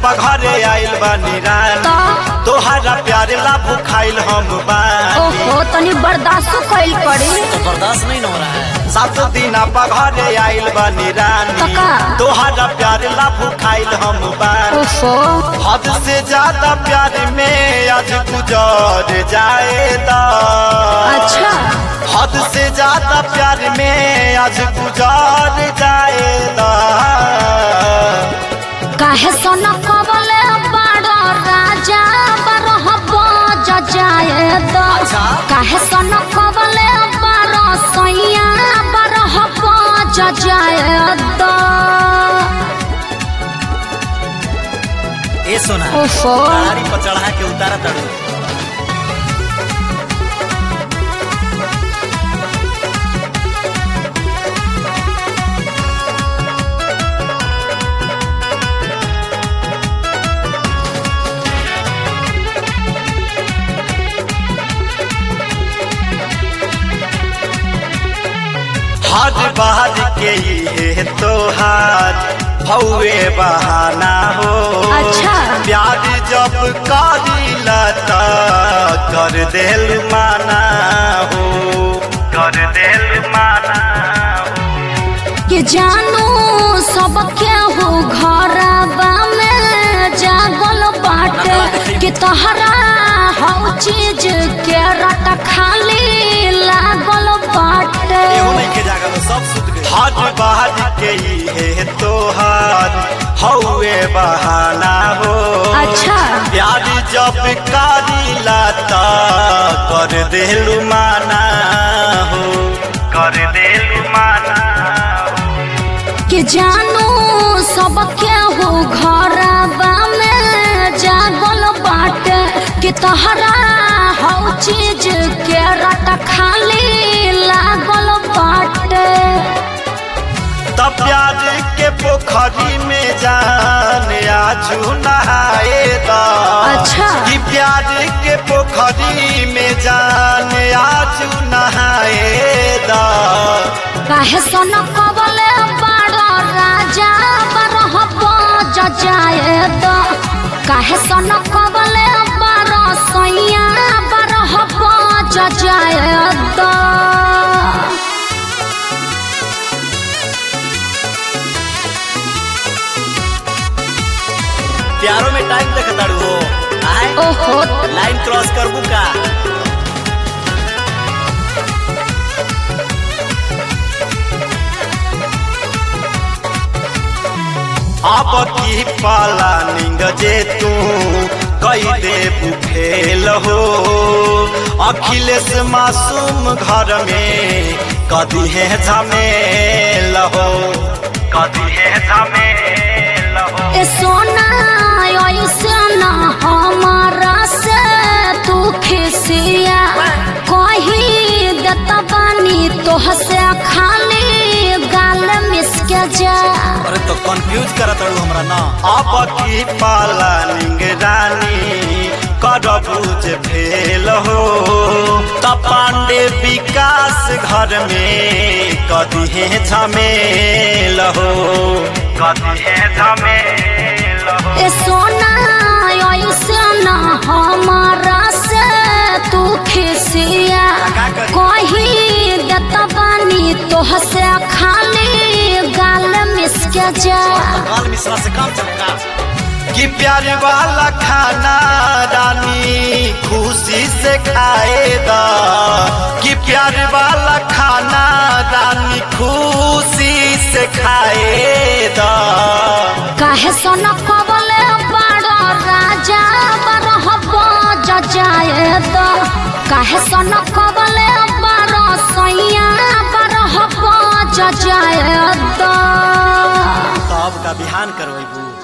पघरे आइल बानी रानी तो तोहरा प्यार ला भुखाइल हम बानी ओहो तनी बर्दाश्त कइल पड़ी तो बर्दाश्त नहीं न हो रहा है सात दिन पघरे आइल बानी रानी तका। तोहरा प्यार ला भुखाइल हम बानी ओहो हद से ज्यादा प्यार में आज गुजर जाएगा अच्छा हद से ज्यादा प्यार में आज गुजार जाएगा काहे सोना कबले बड़ा राजा बरह बज जाए दो अच्छा। काहे सोना कबले बड़ा सैया बरह बज जाए दो ए सोना ओहो गाड़ी पर चढ़ा के उतारा तड़ू हर बार के ये तोहार हौवे बहाना हो अच्छा। प्यार जब करीला त कर देल माना हो कर देल माना हो के जानू सब केहू घरबा में जागल बाटे कि तोहरा हर चीज के रट खाली लागल बाटे एहू नहीं के जागल सब सुत गए हर बार के ये तोहार हौवे बहाना हो अच्छा प्यार जब करीला त कर देलु माना हो कर देलु माना हो कि जानू सब केहू घरबा में जागल बाटे कि तोहरा हर चीज के रट खाली लागल बाटे तब प्यार के पोखरी में जान आजू नहाए दा अच्छा। कि प्यार के पोखरी में जान आजू नहाए दा काहे सन कबले बड़ा राजा बरह बज जाए दो काहे सन कबले बड़ा सैया बरह बज जाए दो प्यारों में टाइम देख तड़ू हो आए ओहो लाइन क्रॉस करबू का अब की पाला निंग जे तू कई दे फेल हो अखिलेश मासूम घर में कदी है झमेल हो कदी है झमेल हो ए सोना ऐसे ना हमारा से तू खिसिया कही देता बानी तोह से खाली गाल मिसके जा अरे तो कंफ्यूज करा तड़ू हमरा ना अब की पाला निंग रानी करबूज फेल हो त पांडे विकास घर में कदी है झमेल हो कदी है झमेल हो ए सोना ऐसे ना हमारा से तू खिसिया का करी? कही देता बानी तोह से खाली गाल मिसके जा काल मिश्रा से काम चमका कि प्यार वाला खाना रानी खुशी से खाएगा कि प्यार वाला खाना रानी खुशी से खाएगा काहे सन कबले बड़ा राजा बरह बज जाए दो काहे सन कबले बड़ा सैया बरह बज जाए दो तो अब का बिहान करवेबू